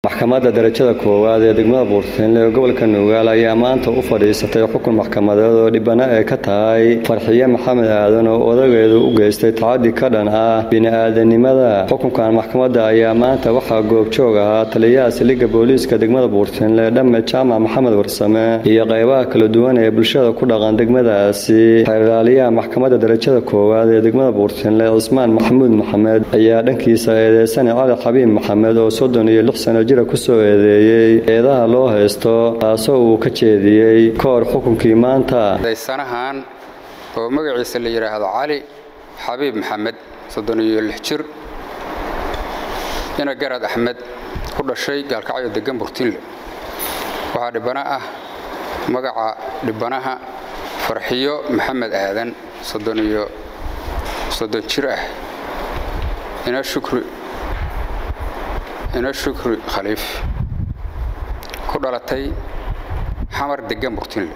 maxkamadda darajada koowaad ee degmada buurtinle ee gobolka nugaal ayaa maanta u fadhiisatay xukun maxkamadeed oo dhibana ay ka tahay farxiye maxamed aadan oo odageedu u geystay tacadi ka dhan ah bini-aadanimada xukunkan maxkamadda ayaa maanta waxaa goobjoog ahaa taliyaha siliga booliiska degmada buurtinle dhamme jaamac maxamed warsame iyo qaybaha kala duwan ee bulshada ku dhaqan degmadaasi xeerlaaliyaha maxkamadda darajada koowaad ee degmada buurtinle cismaan maxamuud maxamed ayaa dhankiisa eedeysane cali xabiib maxamed oo soddon iyo lix sano jira kusoo eedeeyey eedaha loo haysto taasoo uu ka jeediyey ka hor xukunkii maanta daysanahan oo magaciisa la yidhaahdo cali xabiib maxamed soddon iyo lix jir ina garad axmed ku dhashay gaalkacyo degan burtinle waxaa dhibana ah magaca dhibanaha farxiyo maxamed aadan soddon iyo soddon jir ah ina shukri ina shukri khaliif ku dhalatay xamar degan burtinle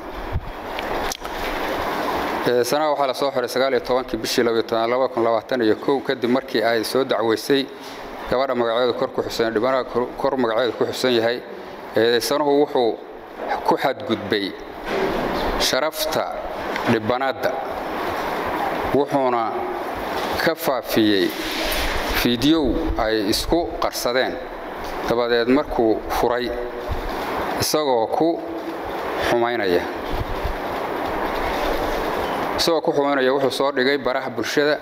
sanaha waxaa la soo xiray sagaaliyo tobankii bishii labaiyo kun labaatan iyo kow kadib markii ay soo dacweysay gabadha magaceedu kor ku xusan dhibanaha kor magaceedu ku xusan yahay eedaysanuhu wuxuu ku xadgudbay sharafta dhibanaadda wuxuuna ka faafiyey fiidyow ay isku qarsadeen dabadeed markuu furay isagoo ku xumaynaya isagoo ku xumaynaya wuxuu soo dhigay baraha bulshada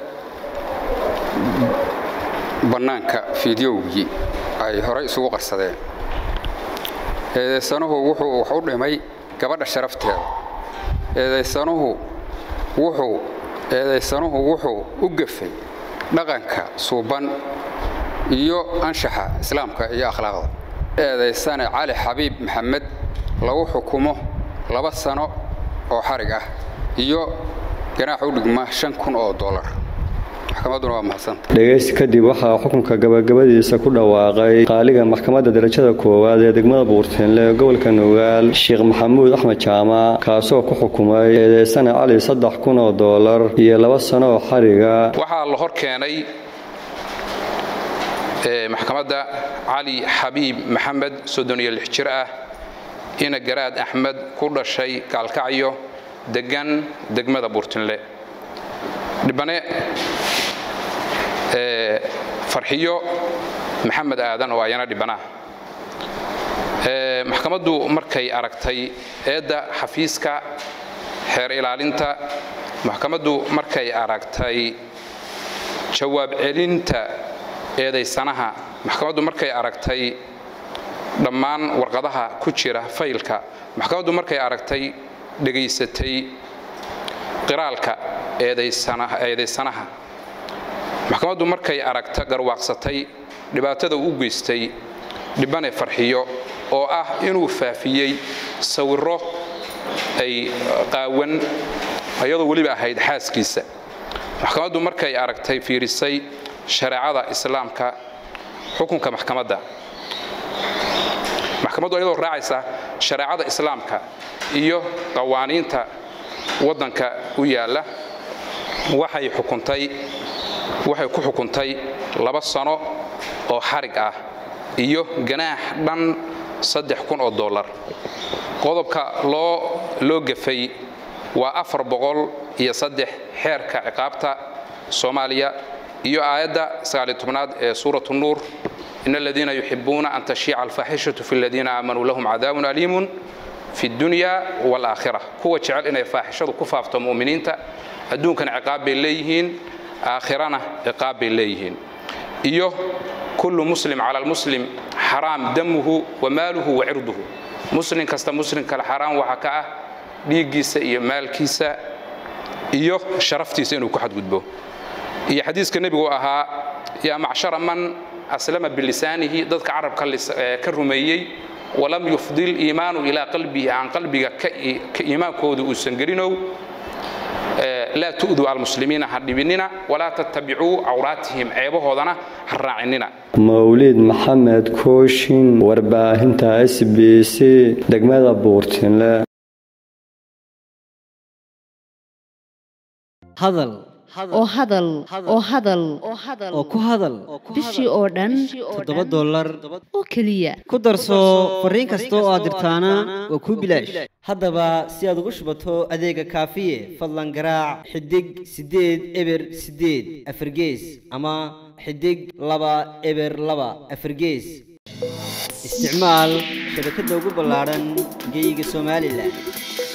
bannaanka fiidyowgii ay horay isugu qarsadeen eedaysanuhu wuxuu wax u dhimay gabadha sharafteeda eedaysanuhu wuxuu eedaysanuhu wuxuu u gafay dhaqanka suuban iyo anshaxa islaamka iyo akhlaaqda eedaysane cali xabiib maxamed lagu xukumo laba sano oo xarig ah iyo ganaax u dhigma shan kun oo dolar maxkamadduna waa mahadsanta dhegaysi kadib waxaa xukunka gabagabadiisa ku dhawaaqay qaaliga maxkamadda darajada koowaad ee degmada buurtinle ee gobolka nugaal sheekh maxamuud axmed jaamac kaasoo ku xukumay eedeysane cali saddex kun oo doolar iyo laba sano oo xariga waxaa la hor keenay maxkamadda cali xabiib maxamed soddon iyo lix jir ah ina garaad axmed ku dhashay gaalkacyo degan degmada buurtinle dhibane farxiyo maxamed aadan oo ayana dhibanaah maxkamaddu markay aragtay eedda xafiiska xeer ilaalinta maxkamaddu markay aragtay jawaab celinta eedaysanaha maxkamaddu markay aragtay dhammaan warqadaha ku jira faylka maxkamaddu markay aragtay dhegaysatay qiraalka eedaysanaha maxkamaddu markay aragta garwaaqsatay dhibaatada u geystay dhibane farxiyo oo ah inuu faafiyey sawirro ay qaawan iyadoo weliba ahayd xaaskiisa maxkamaddu markay aragtay fiirisay shareecada islaamka xukunka maxkamadda maxkamaddu iyadoo raacaysa shareecada islaamka iyo qawaaniinta waddanka u yaalla waxay xukuntay waxay ku xukuntay laba sano oo xarig ah iyo ganaax dhan saddex kun oo dollar qodobka loo loo gafay waa afar boqol iyo saddex xeerka ciqaabta soomaaliya iyo aayadda sagaaliyo tobnaad ee suuratu nuur in aladiina yuxibuuna an tashiica alfaaxishatu fi aladiina aamanuu lahum cadaabun aliimun fi dunya waalaakhira kuwa jecel inay faaxishadu ku faafto mu'miniinta adduunkana ciqaab bay leeyihiin aakhirana ciqaab bay leeyihiin iyo kullu muslim cala almuslim xaraam damuhu wa maaluhu wa cirduhu muslim kasta muslim kale xaraam waxaa ka ah dhiiggiisa iyo maalkiisa iyo sharaftiisa inuu ku xadgudbo iyo xadiiska nebigu ahaa yaa macshara man aslama bilisaanihi dadka carabka ka rumeeyey walam yufdil iimaanu ilaa qalbihi aan qalbiga iimaankooda uusan gelinow laa tu'duu almuslimiina ha dhibinina walaa tattabicuu cawraatihim ceebahoodana ha raacinina mawlid maxamed kooshin warbaahinta s b c degmada buurtinle hadal oo hadal oo hadal oo ku hadal bishii oo dhan toddoba dollar oo keliya ku darso fariin kasta oo aad dirtaana waa kuu bilaash haddaba si aad ugu shubato adeega kaafiye fadlan garaac xidig siddeed eber siddeed afargees ama xidig laba eber laba afargees isticmaal shabakadda ugu ballaadhan geyga somalilan